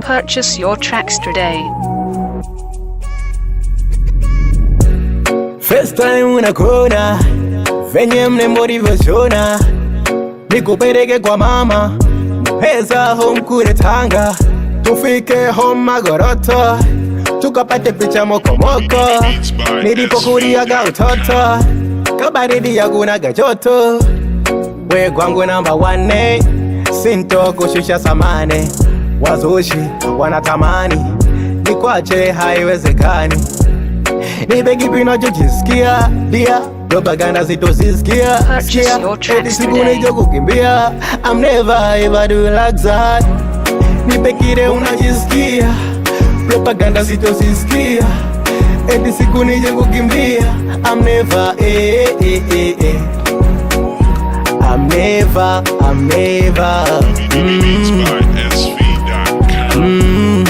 Purchase your tracks today. First time unakona venye mnembo ulivyoshona, nikupeleke kwa mama pesa home kule Tanga, tufike home Magoroto, tukapate picha mokomoko nilipokuliaga utoto, kabaridi yakunaga joto, we kwangu namba wane, sinto kushusha samane, wazushi wanatamani nikwache, haiwezekani nipe kipi unachojisikia dia propaganda zitozisikia Purchase sikia your tracks eti siku today. nijo kukimbia I'm never ever do like that nipe kile unajisikia propaganda zitozisikia eti siku nije kukimbia I'm never eh, eh, eh, eh. I'm never, I'm never mm. Mm.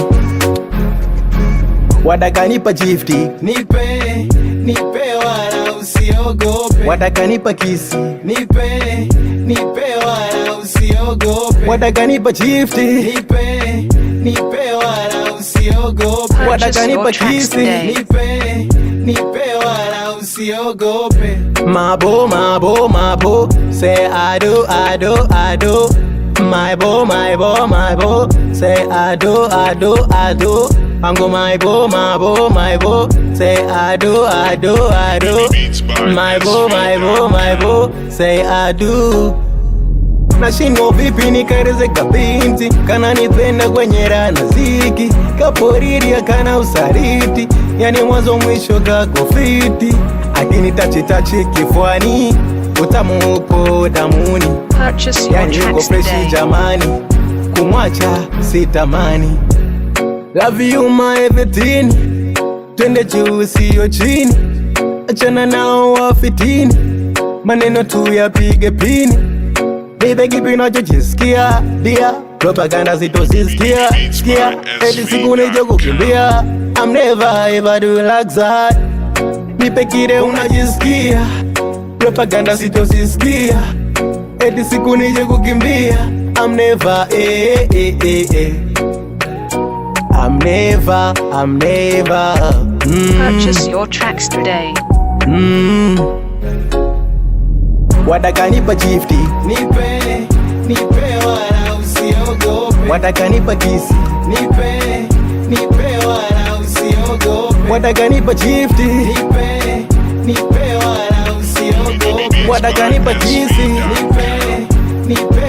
Wadakanipa gifti nipe, nipe wala usiogope. Wadakanipa kisi nipe, nipe wala usiogope. Wadakanipa gifti nipe, nipe wala usiogope. Purchase Wadakanipa your tracks kisi today. nipe, nipe wala usiogope. Mabo, mabo, mabo, say I do, I do, I do. My bo, my bo, my bo, say I do, I do, I do. Mango, my bo, my bo, my bo, say I do, I do, I do. My bo, my bo, my bo, say I do. Nashindwa vipi nikareze kabinti kana nipenda kwenye raha na ziki kaporiri akana usariti yani mwanzo mwisho kako fiti akini tachi tachi kifwani utamu uko damuni Purchase your yani yuko tracks freshi today. jamani kumwacha sitamani love you my everything twende juu siyo chini achana nao wafitini maneno tu yapige pini nipe kipi unachojisikia dia propaganda zitozisikia sikia eti siku nije kukimbia I'm never ever do like that nipe kile unajisikia propaganda sitozisikia eti siku nije kukimbia I'm never eh, eh, eh, eh. I'm never, I'm never mm, Purchase your tracks today. mm. Wadakanipa gifti nipe, nipe wala usiogope. Wadakanipa kisi nipe, nipe wala usiogope. Wadakanipa gifti nipe, nipe wala usiogope. Wadakanipa kisi nipe, nipe